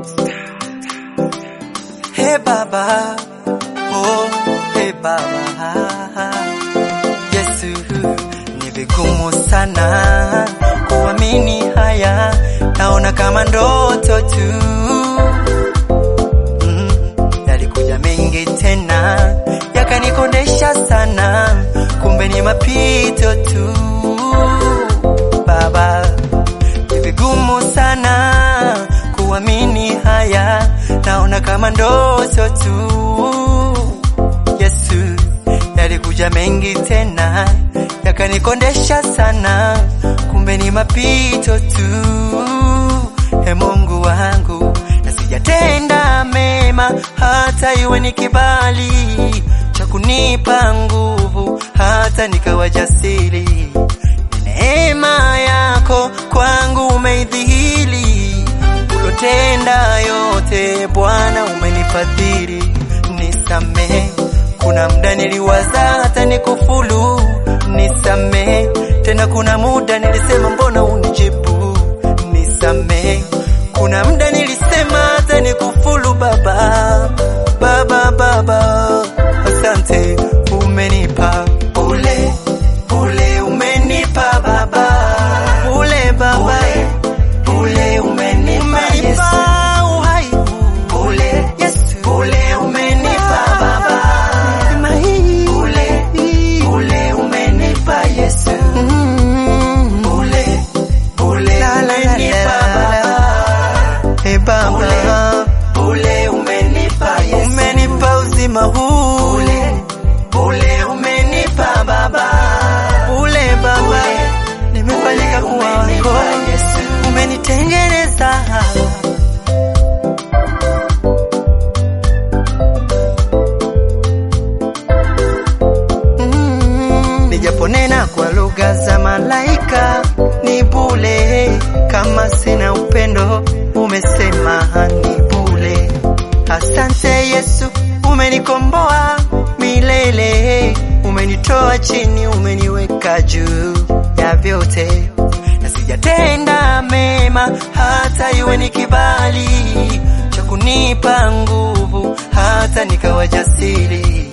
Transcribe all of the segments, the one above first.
Hey Baba, oh hey Baba, Yesu, ni vigumu sana kuamini haya, naona kama ndoto tu. Mm, yalikuja mengi tena yakanikondesha sana, kumbe ni mapito tu. Baba, ni vigumu sana kuamini haya, naona kama ndoto tu. Yesu, yalikuja mengi tena yakanikondesha sana, kumbe ni mapito tu. He Mungu wangu, na sijatenda mema, hata iwe ni kibali cha kunipa nguvu, hata nikawa jasiri. Ni neema yako kwangu umeidhihiri, ulotenda yote Bwana umenifadhili. Nisamehe, kuna muda niliwaza hata nikufulu. Nisamehe tena, kuna muda nilisema mbona unijibu. Nisamehe, kuna muda nilisema hata nikufulu. Baba, baba, baba, asante, umenipa ule ule, umenipa baba, ule baba, ule umenipa Yesu, uhai ule Yesu, ule umenipa baba, neema hii ule ule umenipa Yesu, ule ule umenipa baba, e baba, ule umenipa Yesu, umenipa uzima huu ule ule umenipa baba, ule baba, nimefanyika kuwa wako, umenitengeneza Mm, nijaponena kwa lugha za malaika ni bule, kama sina upendo umesema ni bule. Asante Yesu, umenikomboa milele, umenitoa chini, umeniweka juu ya vyote, na sijatenda mema, hata iwe ni kibali cha kunipa nguvu, hata nikawa jasiri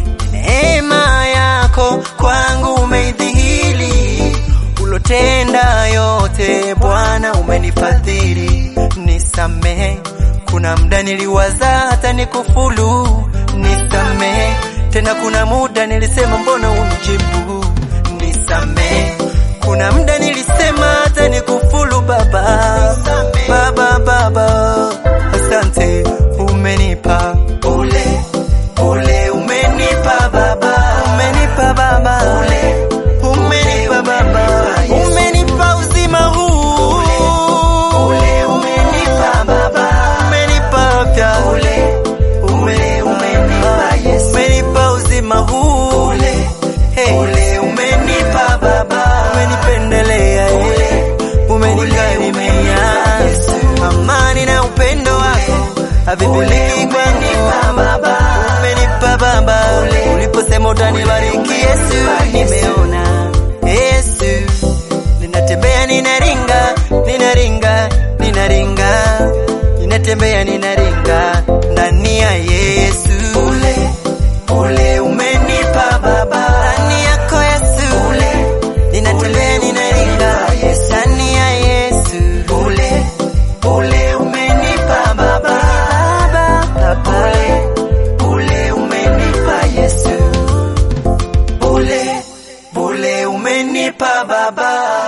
neema yako kwangu umeidhihiri, ulotenda yote Bwana umenifadhili. Nisamehe, kuna muda niliwaza hata nikufulu. Nisamehe tena, kuna muda nilisema mbona unijibu. Nisamehe, kuna muda nilisema hata nikufulu. Baba, baba, baba, asante, umenipa ule ule umenipa baba, umenipa baba, ule umenipa baba, umenipa uzima huu, ule umenipa baba, umenipa afya, ule ule umenipa Yesu, umenipa uzima huu, ule hey, ule umenipa baba, umenipendelea ule umenikarimia amani na upendo wako havipiliki kwangu baba, umenipa baba, uliposema utanibariki Yesu, nimeona Yesu, ninatembea ninaringa, ninaringa, ninaringa, ninatembea ninaringa ndani ya Yesu, ule ule umenipa baba, ndani yako Yesu, ule ninatembea ninaringa ndani ya Yesu, ule ule umenipa baba, baba, baba, ule ule umenipa Yesu, ule ule umenipa baba.